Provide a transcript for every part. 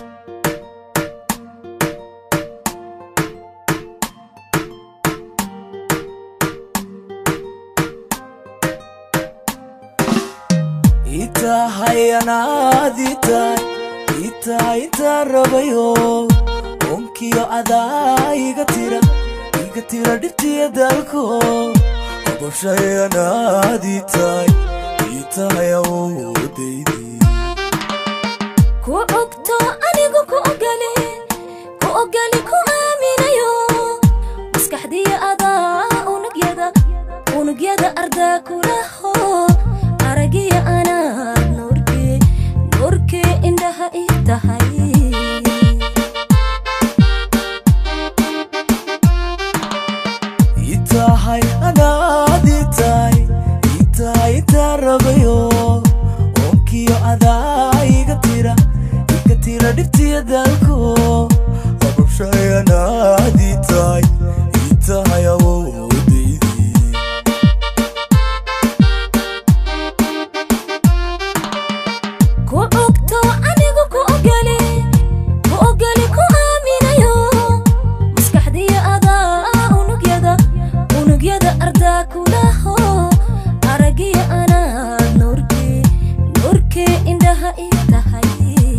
itahayanaditaay itaa intaa rabayo onkiyo adaa iga tira iga tira dhibtiya dalko ogoshayanaaditaay itahayawodaydi ku ogto anigu ku ogale ku ogale ku aaminayo maskaxdiya adaa unugyada unugyada ardaa kulaho aragiya anaa nuurkee nuurkee indhaha ii tahay itahay anaaditaay itaa intaa rabayo onkiyo adaa iga tira iga tira dhibtiya dalko ogoshayanaaditaay itahayawodaydi ku ogto anigu ku ogale ku ogale ku aaminayo maskaxdiya adaa unugyada unugyada ardaa kulaho aragiya anaa nuurkee nuurkee indhaha ii tahay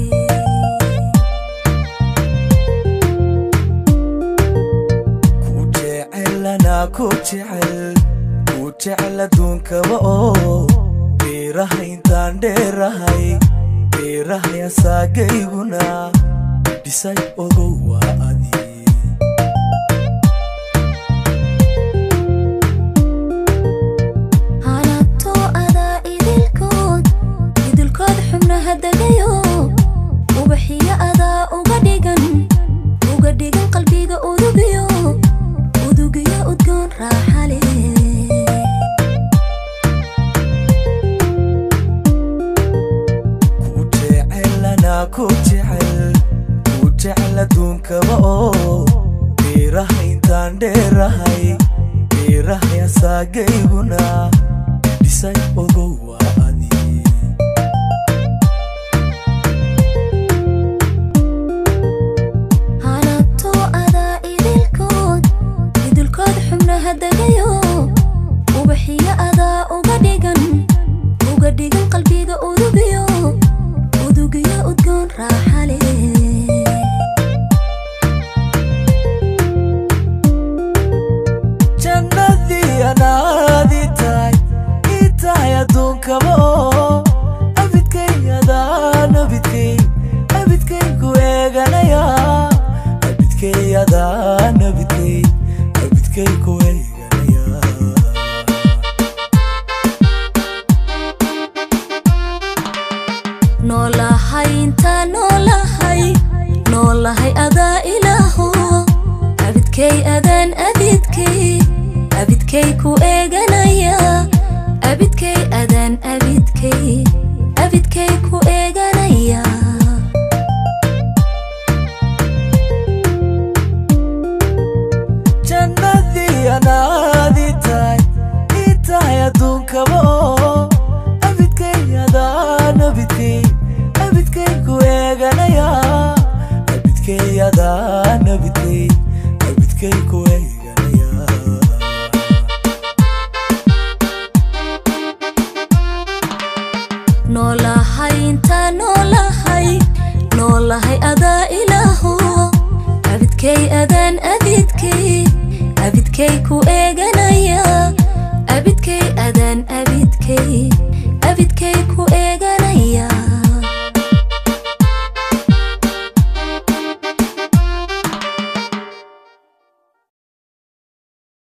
ku jecelana ku jecel ku jecel adduunkaba oo beeraha intaan dheerahay beerahay asaagayguna dhisay ogow waa adi halabtoo adaa idilkood idilkood xubnaha degayo ubaxiyo adaa uga dhigan uga dhigan qalbiga udugiyo udugiyo udgoon raaxale ku jecelana ku jecel ku jecel adduunkaba oo beeraha intaan dheerahay beerahay asaagayguna dhisay ogow waa adi halabtoo adaa idilkood idilkood xubnaha degayo ubaxiyo adaa uga dhigan uga dhigan qalbiga udugiyo udugiyo udgoon raaxale jannadii anaadi tahay ii tahay adduunkaba oo abidkay adaa nabidkay abidkay ku eeganaya abidkay adaa nabidkay abidkay ku eeganaya noolahay intaa noolahay noolahay adaa ilaaho abidkay adaan abidkay abidkay ku eeganaya abidkay adaan abidkay abidkay ku eeganaya jannadii anaadi tahay ii tahay adduunkaba oo abidkay adaa nabidkay abidkay ku eeganaya abidkay adaa nabidkay abidkay ku eeganaya noolahay intaa noolahay noolahay adaa ilaaho abidkay adaan abidkay abidkay ku eeganaya abidkay adaan abidkay abidkay ku eeganaya